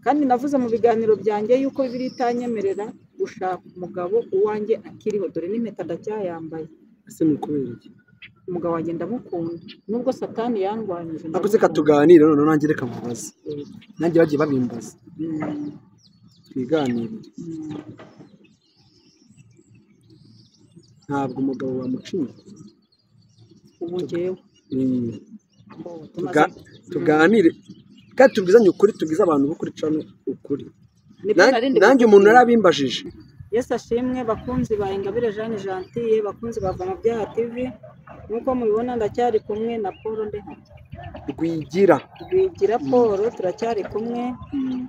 kandi navuze mu biganiro byanjye yuko bibiri itanyemerera gushaka umugabo uwanjye akiriho dore n'impeta ndacyayambaye ese ni ukubera iki umugabo wanjye ndamukunda nubwo satani yandwanyije ntabwo reka tuganire noneho nanjye reka mubaze nanjye bagiye babimbaza ndamukunda. twiganire Mm, mm. ntabwo umugabo wamucinya ubu njyewe Eh, mbo, tumaze- tuga- tuganire kandi tubwizanye ukuri tubwize abantu b'ukuri cano ukuri Nibyo Na- nari ndi nanjye umuntu gukubwira. yarabimbajije Yesu ashimwe bakunzi ba Ingabire Jeanne Gentille bakunzi ba Voma Byaha TV nk'uko mubibona ndacyari kumwe na Paul Ndehaye rwigira Rwigira Paul turacyari kumwe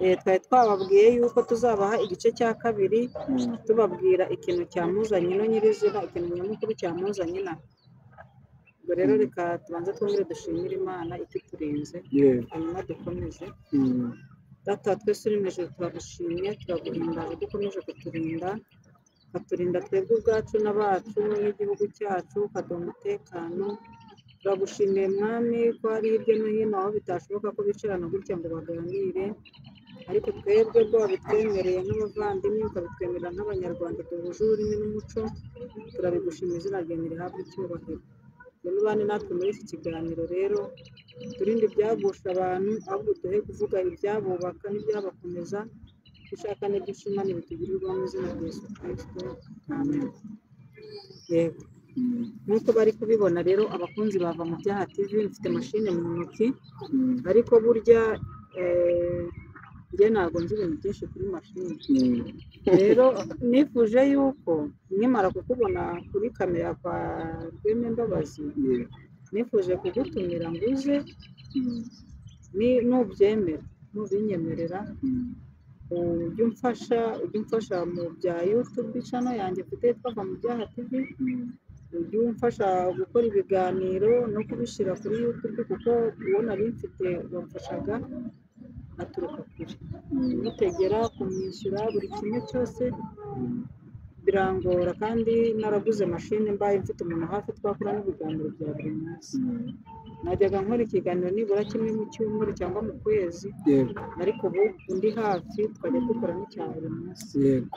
eh, twari twababwiye yuko tuzabaha igice cya kabiri tubabwira ikintu cyamuzanye no nyirizina ikintu nyamukuru cyamuzanye na ubwo rero Mm. reka tubanze twongere dushimire Imana ituturinze yewe hanyuma dukomeze Mm. data wa twese uri mu ijuru turagushimye turaguhimbaza ko ukomeje kuturinda ukaturinda twebwe ubwacu n'abacu n'igihugu cyacu ukaduha umutekano turagushimiye mwami ko hari hirya no hino aho bitashoboka ko bicarana gutya ngo baganire ariko twebwe bwo wabitwemereye nk'abavandimwe ukabitwemerera nk'abanyarwanda duhuje ururimi n'umuco turabigushimira izina ryawe rihabwa icyubahiro rero ubane natwe muri iki kiganiro rero turinde ibyagusha abantu ahubwo duhe kuvuga ibyabubaka n'ibyabakomeza dushaka n'iby'ishimane bitugirirwaho mu izina rya yesu kirisito amen yego Mm. nk'uko bari kubibona rero abakunzi bava mu byaha tv mfite mashine mu ntoki Mm. ariko burya eh, njye ntabwo nzi ibintu byinshi kuri mashini Mm. rero nifuje yuko nkimara kukubona kuri kamera kwa rweme mbabazi Yeah. nifuje kugutumira ngo uze Mm. ni nubyemera nubinyemerera Mm. ujye umfasha ujye umfasha mu bya yutube cano yanjye mfite twava mu byaha tivi Mm. ujye umfasha gukora ibiganiro no kubishyira kuri yutube kuko uwo nari mfite wamfashaga aturuka kure Mm. umutegera kumwishyura buri kimwe cyose Mm. birangora kandi naraguze mashini mbaye mfite umuntu hafi twakora n'ibiganiro bya buri munsi Mm. najyaga nkora ikiganiro nibura kimwe mu cyumweru cyangwa mu kwezi yego ariko ubu undi hafi twajya dukora n'icya buri munsi yego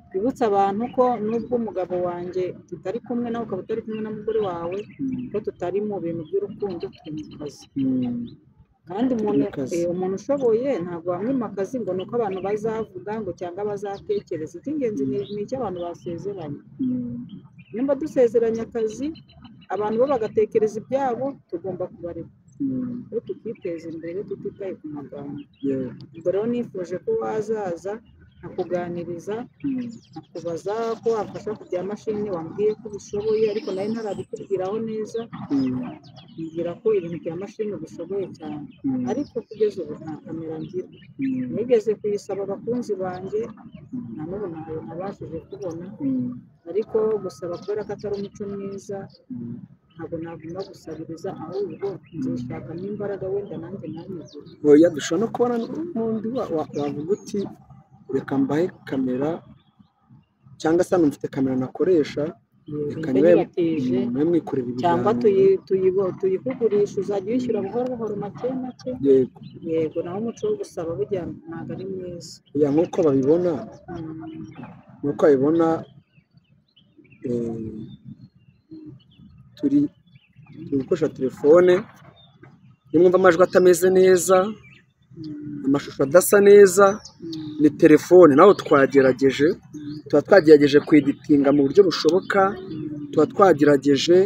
twibutse abantu ko nubwo umugabo wanjye tutari kumwe nawe ukaba utari kumwe n'umugore wawe Mm. ko tutari mu bintu by'urukundo turi mu kazi Mm. kandi umuntu Mu kazi. eh, umuntu ushoboye ntabwo wamwimakaza ngo ni uko abantu bazavuga ngo cyangwa bazatekereza icy'ingenzi ni ni icyo abantu basezeranye Mm. nimba dusezeranye akazi abantu bo bagatekereza ibyabo tugomba kubareka Mm. ngo tukiteza imbere tutitaye ku magambo Yeah. ubwo rero nifuje ko wazaza nkakuganiriza Mm. nkakubaza ko wamfasha ku bya mashini wambwiye ko ubishoboye ariko nawe ntarabikubwiraho neza Mm. mbwira ko ibintu bya mashini ubishoboye cyane Mm. ariko kugeza ubu nta kamera ngira Mm. nigeze kuyisaba abakunzi banjye na n'ubu ntayo nabashije kubona Mm. ariko gusaba kubera ko atari umuco mwiza Mm. ntabwo naguma gusabiriza ahubwo nzishakamo imbaraga wenda nanjye nabigura oya dushobora no kubona n'undi wa- wa- wavuga uti reka mbahe kamera cyangwa se hano mfite kamera nakoresha reka mbe nyibatije nawe mwikorera ibiganiro cyangwa tuyi- tuyibo- tuyikugurisha uzajya uyishyura buhoro buhoro make make yego yego naho umuco wo gusaba burya ntabwo ari mwiza oya nk'uko babibona Mm, nk'uko babibona eh, turi turi gukoresha telefone iyo mwumva amajwi atameze neza mm, amashusho adasa neza mm, ni telefone nawe twagerageje mm, tuba twagerageje kweditinga mu buryo bushoboka tuba twagerageje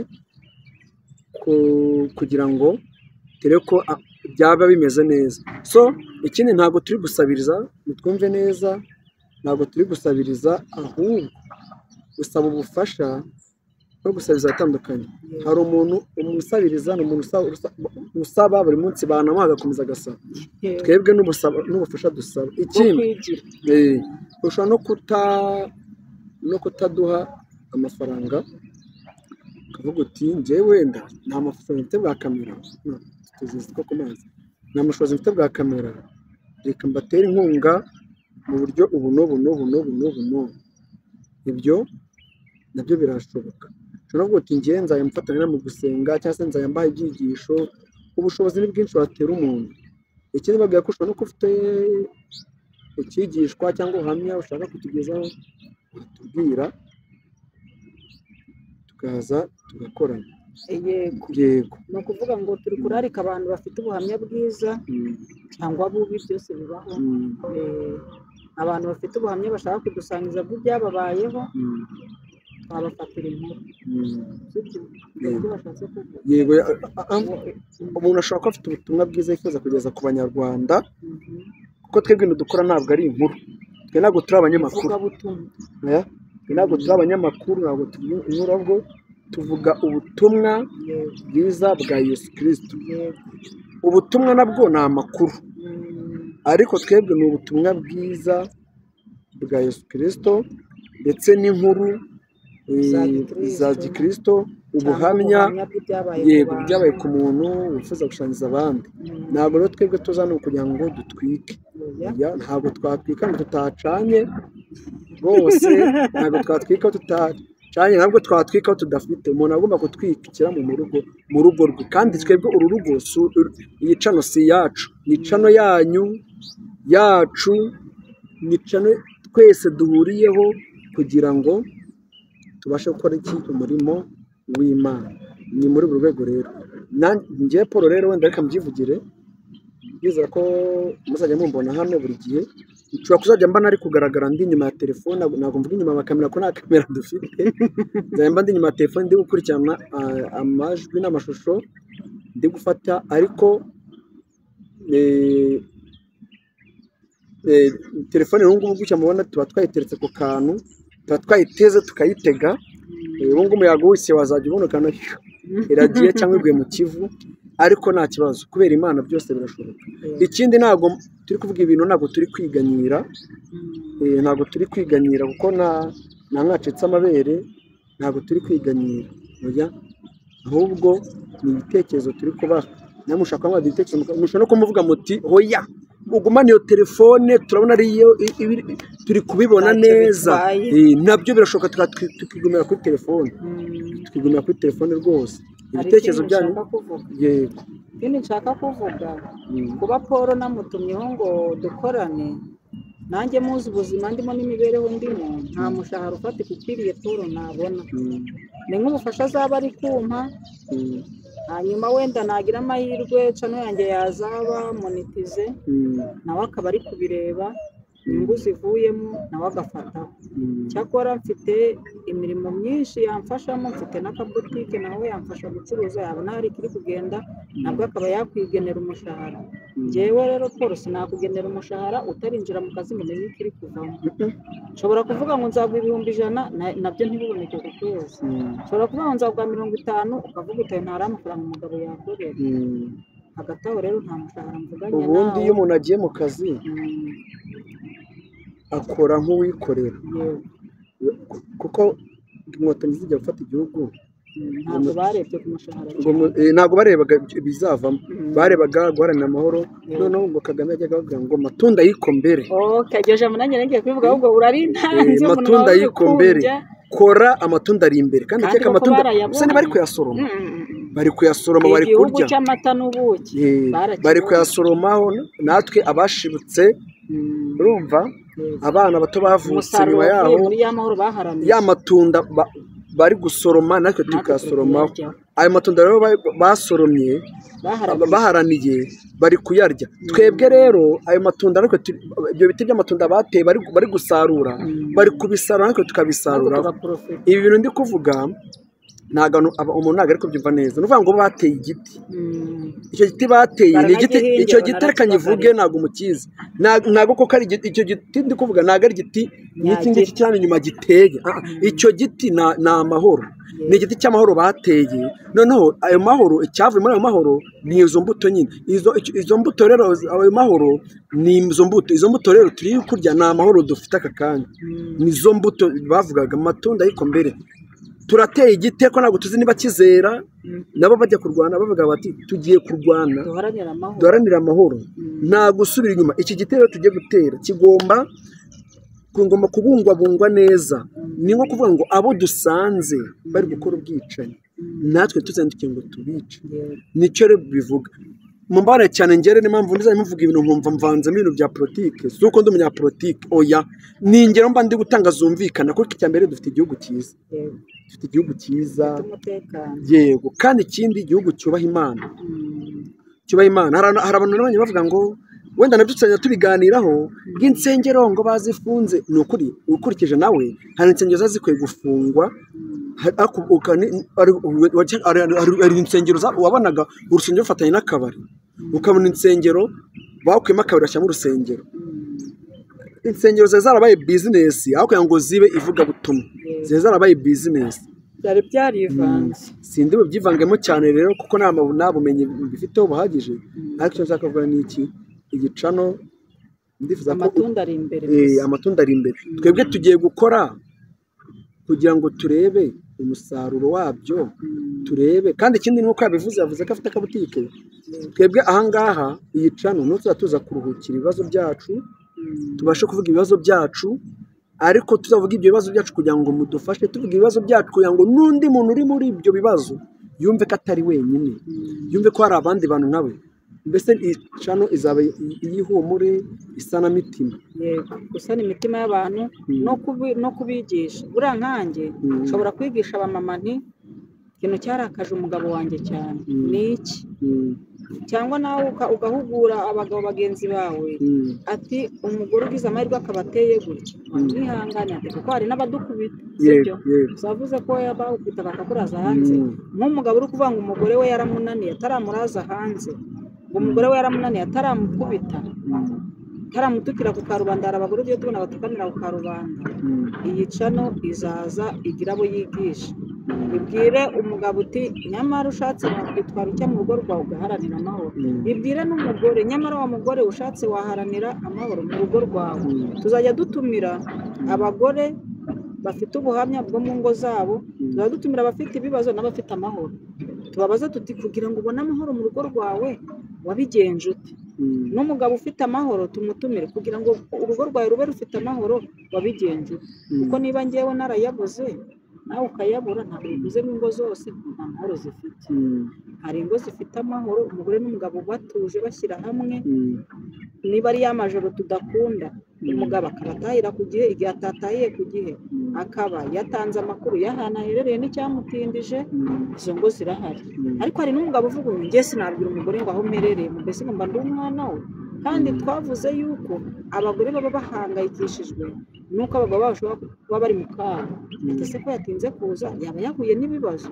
ku- kugira ngo dore ko a- byaba bimeze neza so ikindi ntabwo turi gusabiriza nitwumve neza ntabwo turi gusabiriza ahubwo gusaba ubufasha no gusabiriza atandukanye yego. hari umuntu umusabiriza ni umuntu usaba- usa- usaba buri munsi banamuha agakomeza agasaba Yego. twebwe n'ubusaba- n'ubufasha dusaba Bwo ikindi kwigira. Eh, ushobora no kuta no kutaduha amafaranga ukavuga uti njyewe wenda nta mafaranga mfite bwa kamera Mm, tuzizi ko ku mazi nta bushobozi mfite bwa kamera reka mbatere inkunga mu buryo ubu n'ubu n'ubu n'ubu n'ubu n'ubu ibyo nabyo birashoboka ushobora no kuvuga uti njyewe nzajya mfatanya mu gusenga cyangwa se nzajya mbaha ibyigisho ubushobozi ni bwinshi watera umuntu ikindi babwira ko ushobora no kuba ufite icyigishwa cyangwa ubuhamya ushaka kutugezaho uratubwira tukaza tugakorana yego yego ni ukuvuga ngo turi kurarika abantu bafite ubuhamya bwiza Mm, cyangwa bubi byose bibaho mm, Eh, abantu bafite ubuhamya bashaka kudusangiza bw'ibyababayeho mm, twabafatira inkuru mm. sibyo Ni ibyo bashatse kuvuga yego a- a- a- umuntu ashobora kuba afite ubutumwa bwiza yifuza kugeza ku banyarwanda Mhm. kuko twebwe ibintu dukora ntabwo ari inkuru twe ntabwo turi abanyamakuru Ivugabutumwa. oya, twe ntabwo turi abanyamakuru ntabwo turi inkuru ahubwo tuvuga ubutumwa Yego, bwiza bwa yesu kirisito yego. ubutumwa nabwo ni amakuru Mm, ariko twebwe ni ubutumwa bwiza bwa yesu kirisito ndetse n'inkuru eh, Za Gikristo. za gikirisito ubuhamya cyangwa bw'ibyabaye ku yego bantu. byabaye ku muntu wifuza gushanyiriza abandi Mm, ntabwo rero twebwe tuza ni ukugira ngo dutwike oya. Ya, ntabwo twatwika ngo tutacanye rwose ntabwo twatwika aho tutacanye ntabwo twatwika aho tudafite umuntu agomba kutwikira mu rugo mu rugo rwe kandi twebwe uru rugo si uru- iyi cano si iyacu ni cano yanyu yacu ni cano twese duhuriyeho kugira ngo tubashe gukora iki umurimo w'imana ni muri buri rwego rero Na- njye paul rero wenda reka mbyivugire ndizera ko muzajya mumbona hano buri gihe nshobora kuzajya mba nari kugaragara ndi inyuma ya telefone ntabwo mvuga inyuma bakamera ko nta kamera dufite nzajya mba ndi inyuma ya telefone ndi gukurikirana ah, amajwi n'amashusho ndi gufata ariko eh, eh, telefone ubu ngubu gutya mubona tuba twayiteretse ku kantu tuba twayiteze tukayitega Eh, ubu ngubu umuyaga wose wazajya ubona ukabona "Hiu, iragiye cyangwa iguye mu kivu ariko nta kibazo kubera imana byose birashoboka ikindi ntabwo turi kuvuga ibintu ntabwo turi kwiganyira Mm, eh, ntabwo turi kwiganyira kuko nta nta mwacitse amabere ntabwo turi kwiganyira oya ahubwo ni ibitekerezo turi kubaha nawe mushaka kubaha ibitekerezo muka- mushobora no kumuvuga muti hoya ugumane iyo telefone turabona ariyo i- ibi- turi kubibona Ntacyo neza bitwaye. Eh, nabyo birashoboka tuka- twi- tukigumira kuri telefone mm. tukigumira kuri telefone rwose Hari ibitekerezo ikindi byanyu nshaka kuvuga. yego ikindi nshaka kuvuga Mm. kuba paul namutumyeho ngo dukorane nanjye muzi ubuzima ndimo n'imibereho ndimo nta mushahara ufatika ukwiriye paul nabona Mm. ni nk'ubufasha azaba ari kumpa Mm. hanyuma wenda nagira amahirwe cano yanjye yazaba monetize Mm. nawe akaba ari kubireba inyungu zivuyemo nawe agafataho Mm. cyakora mfite imirimo myinshi yamfashamo mfite n'akabutike nawe yamfasha gucuruza yabona hari ikiri kugenda nabwo akaba yakwigenera umushahara njyewe rero paul sinakugenera umushahara utarinjira mu kazi ngo umenye ikiri kuvamo nshobora kuvuga ngo nzagura ibihumbi ijana na- nabyo ntibiboneke ku kwezi Mm. nshobora kuvuga ngo nzagura mirongo itanu ukavuga utayo ntari amafaranga umugabo yakorera Mm. hagati aho rero nta mushahara mvuganye ubundi iyo nawe umuntu agiye mu kazi Mm, akora nk'uwikorera yego. kuko inkotanyi zijya gufata igihugu Mm, ntabwo barebye ku mushahara ngo mu- eh, ntabwo barebaga ibizavamo Mm. barebaga guharanira amahoro Yeah. noneho ngo kagame yajyaga bavuga ngo matunda yikombere oke iryo jambo nanjye nagiye kubivuga ahubwo urari ntanzi Eh, umuntu matunda wawe y'ikombere. ugukundya. kora amatunda ari imbere kandi Kandi iteka koko amatunda barayabonye. gusa ntibari kuyasoroma Mm, mm, mm. bari kuyasoroma bari igihugu kurya cy'amata n'ubuki Eh, barakibonye. bari kuyasoromaho natwe abashibutse Mm, urumva yego. abana bato bavutse umusaruro nyuma wavuye yaho muri ya mahoro baharaniye ya matunda ba- bari gusoroma natwe tukayasoromaho ayo matunda rero ba- basoromye baharaniye baharaniye bari kuyarya twebwe rero ayo matunda natwe tu- ibyo biti by'amatunda bateye bari bari gusarura Mm. bari kubisarura natwe tukabisarura tugaprofita ibi bintu ndi kuvuga ntabwo anu- aba- umuntu ntabwo ari kubyumva neza ni ukuvuga ngo bateye igiti icyo giti bateye ni igiti Baranagihingira, icyo giti reka baranakibagarira. nyivuge ntabwo umukizi Nta- ntabwo koko ari igiti icyo giti ndi kuvuga ntabwo ari igiti n'iki ngiki cyane inyuma giteye Ah, ah, icyo giti na- ni amahoro ni igiti cy'amahoro bateye noneho ayo mahoro icyavuye muri ayo mahoro ni izo mbuto nyine izo icyo- izo mbuto rero ayo mahoro ni izo mbuto izo mbuto rero turi kurya ni amahoro dufite aka kanya nizo mbuto bavugaga amatunda ariko mbere turateye igiti ariko ntabwo tuzi niba kizera nabo bajya kurwana bavuga bati tugiye kurwana duharanira amahoro duharanire amahoro nta gusubira inyuma iki gitero tugiye gutera kigomba kugomba kubungwabungwa neza ni nko kuvuga ngo abo dusanze bari gukora ubwicanyi natwe tuzandike ngo tubice Yego. nicyo rero bivuga mumbabarire cyane ngere niyo mpamvu ndizajya muvuga ibintu nkumva mvanzemo ibintu bya politiki si uko ndi umunyapolitiki oya ni ingero mba ndi gutanga zumvikana kuko icya mbere dufite igihugu cyiza yego dufite igihugu cyiza dufite umutekano yego kandi ikindi igihugu cyubaha imana Mm, cyubaha imana hari abantu- hari abantu n'abandi bavuga ngo wenda nabyo tuzajya tubiganiraho bw'insengero ngo bazifunze ni ukuri ukurikije nawe hari insengero ziba zikwiye gufungwa hari- ariko uka- ni- ari- wa- hari- hari- hari insengero za- wabonaga urusengero rufatanye n'akabari ukabona insengero bakuyemo akabari bashyiramo urusengero mm, insengero ziba zarabaye bizinesi aho kugira ngo zibe ivugabutumwa yego. ziba zarabaye bizinesi byari byarivanze sindi bubyivangemo cyane rero kuko nta mabu- nta bumenyi bifiteho buhagije Mm. ariko icyo nshaka kuvuga ni iki igicano ndifuza ko amatunda ari imbere eh, gusa. amatunda ari imbere Mm. twebwe tugiye gukora kugira ngo turebe umusaruro wabyo Mm, turebe kandi ikindi ni uko yabivuze yavuze ko afite akabutike yego. twebwe ahangaha iyi cano ni tuzajya tuza kuruhukira ibibazo byacu Mm, tubashe kuvuga ibibazo byacu ariko tuzavuga ibyo bibazo byacu kugira ngo mudufashe tuvuga ibibazo byacu kugira ngo n'undi muntu uri muri ibyo bibazo yumve ko atari wenyine mm, yumve ko hari abandi bantu nkawe mbese iyi cano izaba i- iy'ihumure isanamitima yego gusana imitima y'abantu Mm. no kubi- no kubigisha buriya nkanjye Mm. nshobora kwigisha abamama nti ikintu cyarakaje umugabo wanjye cyane Mm. ni iki Mm, cyangwa nawe uka- ugahugura abagabo bagenzi bawe mm, ati umugore ugize amahirwe akaba ateye gutya Mm. wihangane ati kuko hari n'abadukubita yego sibyo yego uzavuze ko yabawukubitaga akakuraza hanze nk'umugabo uri kuvuga ngo umugore we yaramunaniye ataramuraza hanze ngo umugore we yaramunaniye ataramukubita Mm, ataramutukira ku karubanda hari abagore tugiye tubona batukanira ku karubanda mm, iyi cano izaza igira abo yigisha mm, ibwire umugabo uti nyamara ushatse wakwitwara ujya mu rugo rwawe ugaharanira amahoro mm, bibwire n'umugore nyamara wa mugore ushatse waharanira amahoro mu rugo rwawe mm, tuzajya dutumira Mm. abagore bafite ubuhamya bwo mu ngo zabo Mm. tuzajya dutumira abafite ibibazo n'abafite amahoro tubabaze tuti kugira ngo ubone amahoro mu rugo rwawe wabigenje ute mm. n'umugabo ufite amahoro tumutumire kugira ngo urugo rwawe rube rufite amahoro wabigenje ute kuko niba ngewe narayabuze nawe ukayabura ntabwo bivuze ngo ingo zose nta mahoro zifite Mm, hari ingo zifite amahoro umugore n'umugabo batuje bashyira hamwe mm, niba ari ya majoro tudakunda umugabo akaba atahira ku gihe igihe atatahiye ku gihe mm, akaba yatanze amakuru y'ahantu aherereye n'icyamutindije mm, izo ngo zirahari mm. ariko hari n'umugabo uvuga ngo njye sinabwira umugore ngo aho mperereye mu mbese ngomba ndi umwana we kandi twavuze yuko abagore baba bahangayikishijwe n'uko abagabo babo bashobora kuba bari mu kaga ati se ko yatinze kuza yaba yahuye n'ibibazo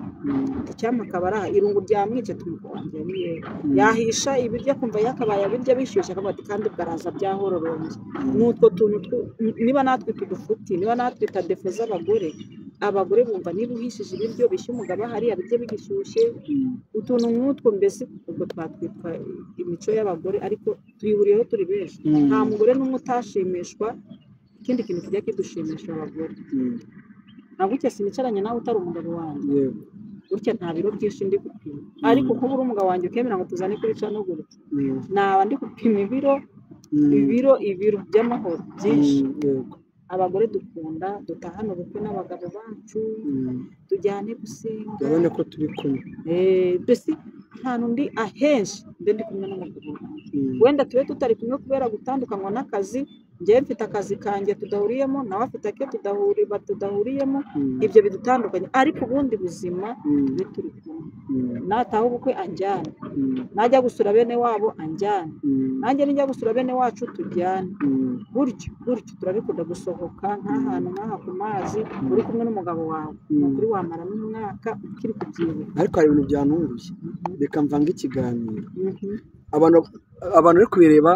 ati cyampa akaba ari aha irungu ryamwica tumukurangira ni yewe yahisha ibiryo akumva yakabaye abirya bishyushye akavuga ati kandi bwaraza byahororombye ni utwo tuntu twu- n- niba natwe tudufuti niba natwe tadefo z'abagore abagore bumva niba uhishije ibiryo bishya umugabo hariya biryo bigishyushye utuntu nk'utwo mbese ubwo twatwitwa imico y'abagore ariko tuyihuriyeho turi benshi nta mugore n'umwe utashimishwa ikindi kintu kijya kidushimisha abagore ntabwo si nicaranye nawe utari umugabo wanjye Yego. gutya nta biro byinshi ndi gupima ariko kuba uri umugabo wanjye ukemera ngo tuzane kuri cano gutya Mm, naba ndi gupima ibiro mm, ibiro ibiro by'amahoro byinshi mm, yego. abagore dukunda dutahane ubukwe n'abagabo bacu Mm. tujyane gusenga urabona ko turi kumwe Eh, mbese ahantu ndi ahenshi mbe ndi kumwe n'abagabo banjye Mm, wenda tube tutari kumwe kubera gutandukanywa n'akazi njyewe mfite akazi kanjye tudahuriyemo nawe afite ake tudahuri tudahuriyemo mm, ibyo bidutandukanye ariko ubundi buzima mm, tube turi kumwe mm, nataha ubukwe anjyane mm, najya gusura bene wabo anjyane mm, nanjye nijya gusura bene wacu tujyane mm, gutyo gutyo turabikunda gusohoka nk'ahantu nk'aha ku mazi uri kumwe n'umugabo wawe Mm. nukuri wamara n'umwaka ukiri kubyibuha ariko hari ibintu byantunguye reka mvange ikiganiro Mhm. abantu abantu uri kubireba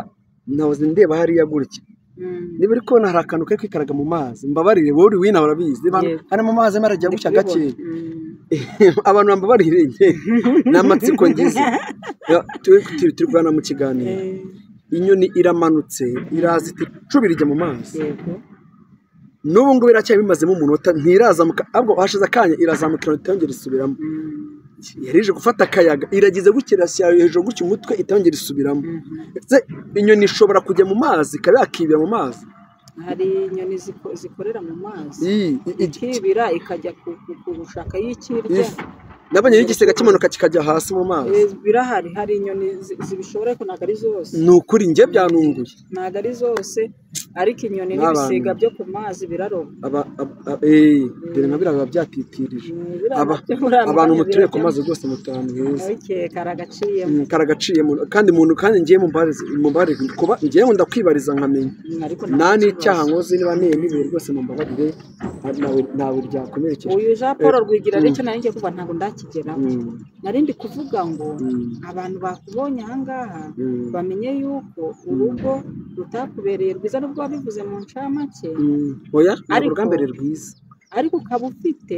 ntahoze ndeba hariya gutya Mm. niba uri kubona hari akantu kari kwikaraga mu mazi mbabarire wowe uri wino urabizi Abantu- Yego. hari mu mazi arajya Ndi gutya kubibona. gake Mm. abantu bambabarire njye ni amatsiko ngize Ya, turi turi- turi kuganira mu kiganiro Eh, inyoni iramanutse iraza iti cubira ijya mu mazi yego n'ubu ngubu iracyari bimazemo umunota ntirazamuka ahubwo hashize akanya irazamukira itongera isubiramo Mm. yari ije gufata akayaga iragize gutya irasya hejuru gutya umutwe itongera isubiramo Mhm. ndetse inyoni ishobora kujya mu mazi ikaba yakibira mu mazi hari inyoni ziko- zikorera mu mazi Iyi- i- i- ikibira ikajya ku- ku- ku gushaka y'ikirya Ifi. nabonye n'igisiga kimanuka kikajya hasi mu mazi Eh, birahari hari inyoni zi- zibishobora ariko ntabwo ari zose ni ukuri njye byanunguye ntabwo ari zose ariko inyoni N'abantu. n'ibisiga byo ku mazi biraroba aba aba- aba- eh, dore nka biriya biba byatitirije Mm, Aba- biriya nabyo muri aya abantu mwanya mutuye ku birajyamo. mazi rwose mutanu heza Ariko karagaciyemo Mm, karagaciye mu- kandi muntu kandi ngiye mumbarize kuba ngewe ndakwibariza nkamenya ariko nta nta n'icyaha kibazo. nkoze niba niye nibiye rwose mumbabarire nta- ntawe ntawe ryakomerekeje uyu jean paul Eh, rwigira mm. reke narinjye kuvuga ntabwo ndakigeraho Mm, narindi kuvuga ngo mm, abantu bakubonye ahangaha mm, bamenye yuko urugo rutakubereye rwiza nubwo wabivuze mu ncamake mm. oya ntabwo Ariko- urugambere rwiza ariko ukaba ufite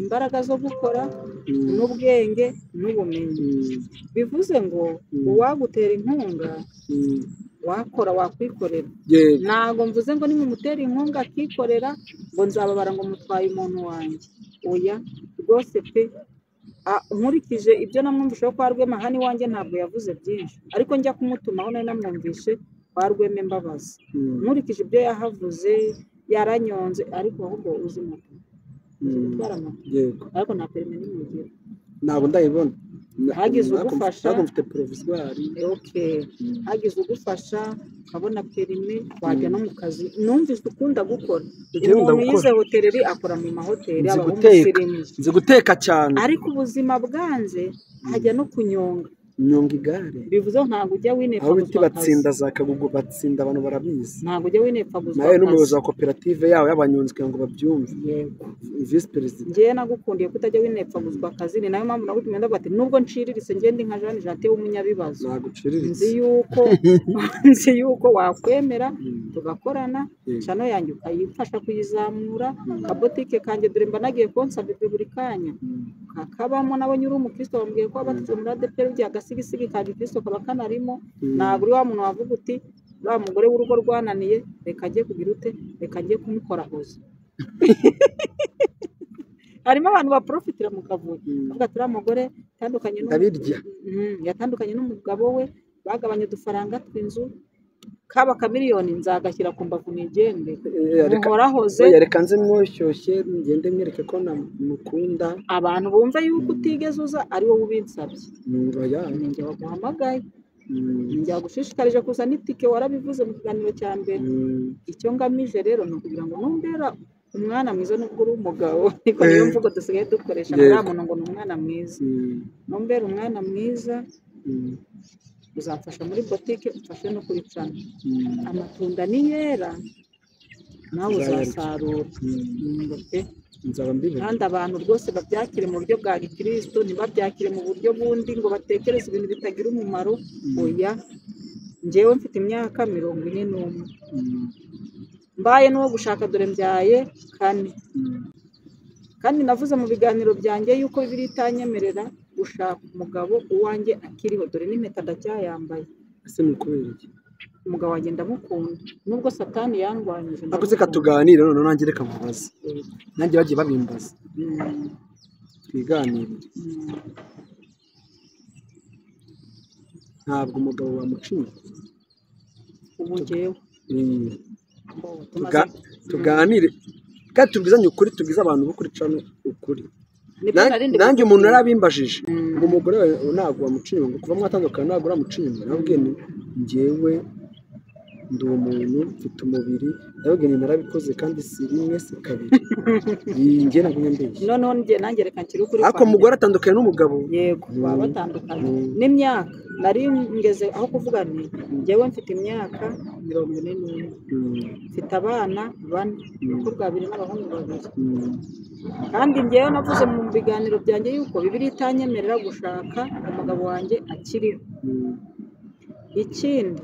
imbaraga zo gukora Mm, n'ubwenge n'ubumenyi mm, bivuze ngo Mm. uwagutera inkunga mm. wakora wakwikorera Yego. ntabwo mvuze ngo nimumutera inkunga akikorera ngo nzababara ngo mutwaye umuntu wanjye oya rwose pe Ah, nkurikije ibyo namwumvisheho kwa rwema hano iwanjye ntabwo yavuze byinshi ariko njya kumutumaho nari namwumvishe kwa rwema mbabazi Mm, nkurikije ibyo yahavuze yaranyonze ariko ahubwo uzi moto uzi mm, gutwara moto yego ariko nta perime n'umugira ntabwo ndayibona Hagize Ntabwo- ugufasha. ntabwo mfite poroviswari oke hagize ugufasha ukabona perime wajya Mm. no mu kazi numvise ukunda gukora Njyewe umuntu ndagukora. yize hoteleri akora mu mahoteli Nzi aba guteka. umusirimu nzi guteka cyane ariko ubuzima bwanze hajya no kunyonga nyonga igare bivuze ngo ntabwo ujya winepa aho biti guzwa batsinda akazi za kagugu batsinda abantu barabizi ntabwo ujya winepa guzwa nawe n'umuyobozi akazi wa koperative yawe y'abanyonzi kugira ngo babyumve Yego. visi perezida njyewe nagukundiye kutajya winepfa guzwa akazi ni nayo mpamvu nagutumye ndavuga ati nubwo nciriritse ngende nka Jean Jate w'umunyabibazo ntabwo uciriritse nzi yuko nzi yuko wakwemera Mm, tugakorana yego. cano yanjye ukayifasha kuyizamura Mm, kabotike kanjye dore mba nagiye konsaba ibyo buri kanya mm, kakabamo nawe nyiri umukristo bambwiye ko abatutse muri adeperi bya agasigisigi ka gikristo kaba kanarimo mm. ntabwo uri wa muntu wavuga uti uriya mugore w'urugo rwananiye reka ajye kugira ute reka ajye kumukora hoza harimo abantu baporofitira mu kavuyo Mm. bavuga ati uriya mugore yatandukanye n'umu- ndabirya Mm, yatandukanye n'umugabo we bagabanye udufaranga tw'inzu kaba kamiliyoni nzagashyira ku mbavu nigende Eh, reka- muhorahoze oya, reka nze mwoshyushye ngende mwereke ko namukunda abantu bumva yuko utigeze uza ari wowe ubinsabye Mm, oya ni njye waguhamagaye Mm, njya gushishikarije kuzana itike warabivuze mu kiganiro cya mbere mm. icyo ngamije rero ni ukugira ngo numbera umwana mwiza nubwo uri umugabo ariko Eh. niyo mvugo dusigaye dukoresha Yego. uriya muntu ngo ni umwana mwiza Mm, numbera umwana mwiza mm, uzamfasha muri botike umfashe no kuri cana mm, amatunda niyera nawe Uzayarya. uzasarura mm. Ngo pe. nzaba mbibona kandi abantu rwose babyakire mu buryo bwa gikristo ntibabyakire mu buryo bundi ngo batekereze ibintu bitagira umumaro Mm. oya njyewe mfite imyaka mirongo ine n'umwe Mm, mbaye n'uwo gushaka dore mbyaye kane mm, kandi navuze mu biganiro byanjye yuko bibiliya itanyemerera gushaka umugabo uwanjye akiriho dore n'impeta ndacyayambaye ese ni ukubera iki umugabo wanjye ndamukunda nubwo satani yandwanyije akoze ndamukunda. katuganire none nanjye reka mubaze Eh, nanjye bagiye babimbaza mm, twiganire mm. ntabwo umugabo wamuca inyuma ubu njyewe Mm, mbo, tumaze- tuga- tuganire kandi tubwizanye ukuri tubwize abantu b'ukuri cano ukuri Nibyo Na- narindi nanjye gukubwira. umuntu yarabimbajije Mm. ngo umugore wawe ntabwo wamuca inyuma kuva mwatandukana ntabwo uramuca inyuma narabwiye nti njyewe ndi umuntu mfite umubiri narabwiye nti narabikoze kandi si rimwe si kabiri Iyi njye ntabwo nyambeshya noneho njye nanjye reka nshyire ukuri ariko kwanjye. umugore atandukanye n'umugabo yego Mm. baba batandukanye Mm. n'imyaka nari ngeze aho kuvuga nti njyewe mfite imyaka mirongo ine n'umwe Mm, mfite abana bane Mm. abakobwa babiri n'abahungu babiri mm, kandi njyewe navuze mu biganiro byanjye yuko bibiri itanyemerera gushaka umugabo wanjye akiriho mm, ikindi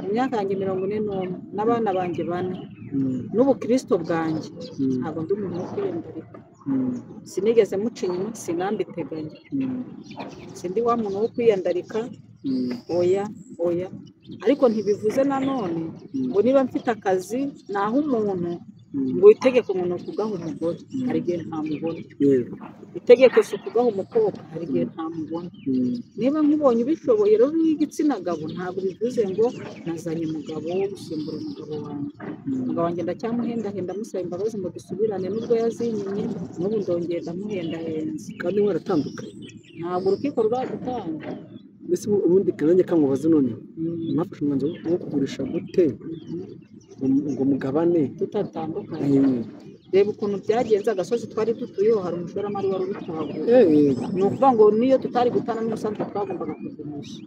imyaka yanjye mirongo ine n'umwe n'abana banjye bane mm, n'ubukirisito bwanjye mm, ntabwo ndi umuntu wo kwiyambarira mm, sinigeze muca inyuma sinambiteganya mm, sindi wa muntu wo kwiyandarika mm, oya oya ariko ntibivuze nanone Mm. ngo niba mfite akazi naho umuntu ngo itegeko umuntu ni ukugaha umugore hari igihe ntamubona yego itegeko si ukugaha umukobwa hari igihe ntamubona Mm. niba nkubonye ubishoboye rero w'igitsina gabo ntabwo bivuze ngo nazanye umugabo wo gusimbura umugabo wanjye Mm. umugabo wanjye ndacyamuhendahenda amusaba imbabazi ngo dusubirane n'ubwo yazinyiye n'ubu ndongera ndamuhendahenze kandi mwaratandukanye ntabwo urukiko ruragutanga mbese ubu- ubundi kanjye kamubaze none Mm. mwafashe umwanzuro wo kugurisha gute ngo- ngo mugabane tutatandukanye Mm. reba ukuntu byagenze agasozi twari dutuyeho hari umushoramari wari uri kuhagura Eh, yego ni ukuvuga ngo niyo tutari gutana n'umusanzu twagombaga kugurisha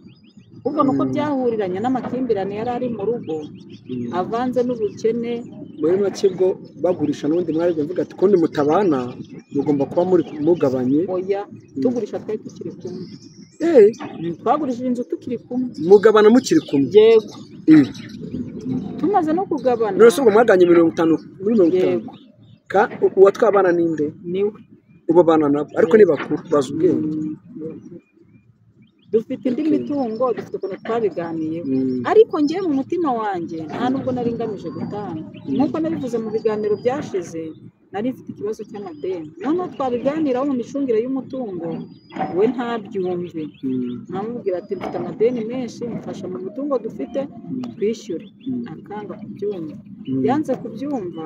ubwo ni uko Mm. byahuriranye n'amakimbirane yari ari mu rugo Mm. avanze n'ubukene muri make bwo bagurisha n'ubundi mwari bavuga ati kundi mutabana mugomba kuba muri mugabanye oya Mm. tugurisha twari tukiri kumwe Eh, twagurishije inzu tukiri kumwe mugabana mukiri kumwe yego Mm. tumaze no kugabana none se ubwo mwaganye mirongo itanu muri mirongo itanu yego Ka- u- uwatwabana ninde niwe ubu abana nabo ariko ni bakuru bazi ubwenge Mm. dufite indi mitungo dufite ukuntu twabiganiyeho Mm. ariko njyewe mu mutima wanjye nta nubwo nari ngamije gutanga nk'uko nabivuze mu biganiro byashize nari mfite ikibazo cy'amadeni noneho twabiganiraho mu micungire y'umutungo we ntabyumve Mm. ntamubwira ati mfite amadeni menshi mfasha mu mutungo dufite Mm. twishyure Mm. akanga kubyumva Mm. yanze kubyumva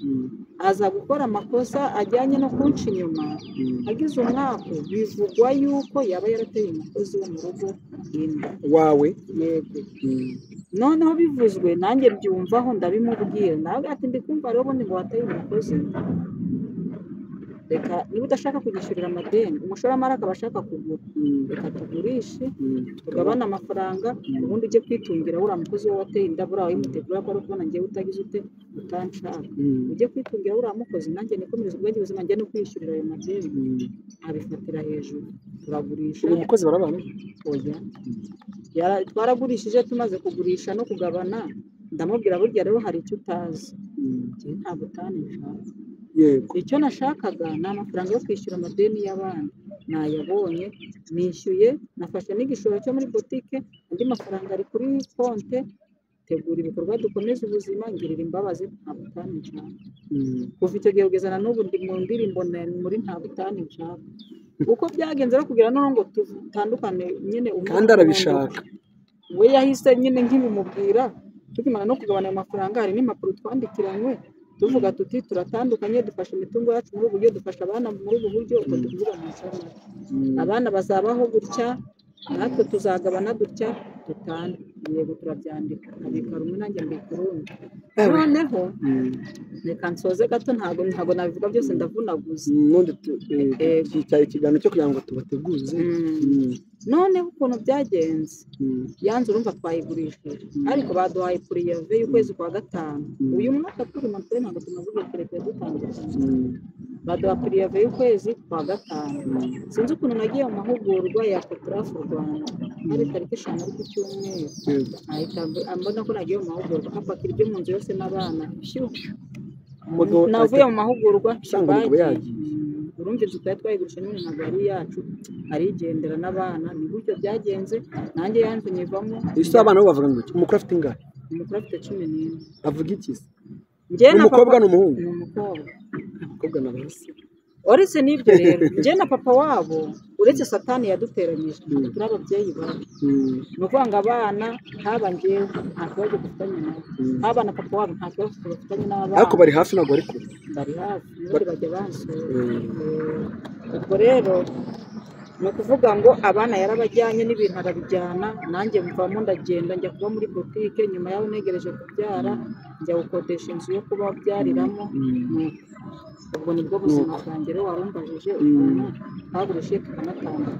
Mm. aza gukora amakosa ajyanye no kunca inyuma Mm. agize umwaku bivugwa yuko yaba yarateye umukozi wo mu rugo inda wawe yego Mm. noneho bivuzwe nanjye mbyumvaho ndabimubwira nawe ati ndikumva rero ubundi ngo wateye umukozi reka niba udashaka kugishyurira amadeni umushoramari akaba ashaka kugura Mm. reka tugurishe Mm. tugabane amafaranga Mm. ubundi ujye kwitungira uriya mukozi wowe wateye inda buriya wimutegura ko ari ukubona ngewe utagize ute utanshaka Mm. ujye kwitungira uriya mukozi nanjye nikomereza ubwanjye ubuzima njye no kwishyurira ayo madeni Mm. abifatira hejuru turagurisha uwo mukozi barabana oya Yara- twaragurishije tumaze kugurisha no kugabana ndamubwira burya rero hari icyo utazi Mm. njyewe ntabwo utanisha yego icyo nashakaga ni amafaranga yo kwishyura amadeni y'abana nayabonye nishyuye nafashe n'igishoro cyo muri botike andi mafaranga ari kuri konte tegura ibikorwa dukomeze ubuzima ngirira imbabazi ntabwo utanisha Mm. kuva icyo gihe kugeza na n'ubu ndi mu ndirimbo na- muri ntabwo utanishaga uko byagenze rero kugira noneho ngo tutandukane nyine umwe kandi arabishaka we yahise nyine nk'ibimubwira tukimara no kugabana ayo mafaranga hari n'impapuro twandikiranywe tuvuga tuti turatandukanye dufashe imitungo yacu muri ubu buryo dufasha abana muri ubu buryo ubwo Mm. tuvuga mu nshamake Mm. abana bazabaho gutya natwe tuzagabana dutya dutane yego turabyandika abika rumwe nanjye mbika urundi Eh, we. noneho Mm. reka nsoze gato ntabwo ntabwo nabivuga byose ndavunaguza nundi tu- eh, Yego. iki cyari ikiganiro cyo kugira ngo tubateguze Mm. Mm. noneho ukuntu byagenze Mm. yanze urumva twayigurishije ariko baduhaye puriyave y'ukwezi kwa gatanu Mm. uyu mwaka turi mu twenda ntabwo tumaze kureka dutandukanye Mm. baduha puriyave y'ukwezi kwa gatanu Mm. sinzi ukuntu nagiye mu mahugurwa ya koperafu rwanda hari tariki eshanu ariko icyumweru Yego. ahita ambu- ambona ko nagiye mu mahugurwa apakira ibyo mu nzu yose n'abana shyuh Umugabo navuye mu mahugurwa Usanga umugabo bagiye. yagiye. Mm, urumva inzu twari twayigurishije n'ubu ntabwo ari iyacu arigendera n'abana ni gutyo byagenze nanjye yanze nyivamo ese abana bo bavuga ngo iki? umukuru afite ingahe umukuru afite cumi n'imwe avuga iki se njye ni na umukobwa papa ni umuhungu ni umukobwa umukobwa na basi uretse n'ibyo rero njye na papa wabo uretse satani yaduteranyije Mm. turi ababyeyi babi Mm. ni ukuvuga ngo abana haba njyewe nta kibazo dufitanye nabo Mm. haba na papa wabo nta kibazo dufitanye n'abana ariko bari hafi ntabwo bari kure bari hafi ubundi bajya bansura Mm. Eh, ubwo rero ni ukuvuga ngo abana yarabajyanye n'ibintu arabijyana nanjye mvamo ndagenda njya kuba muri botike nyuma yaho negereje kubyara njya gukodesha inzu yo kuba babyariramo Mm. Nuko. ubwo nibwo buzima bwanjye rero warumbajije ukuntu twagurishije tukanatandukana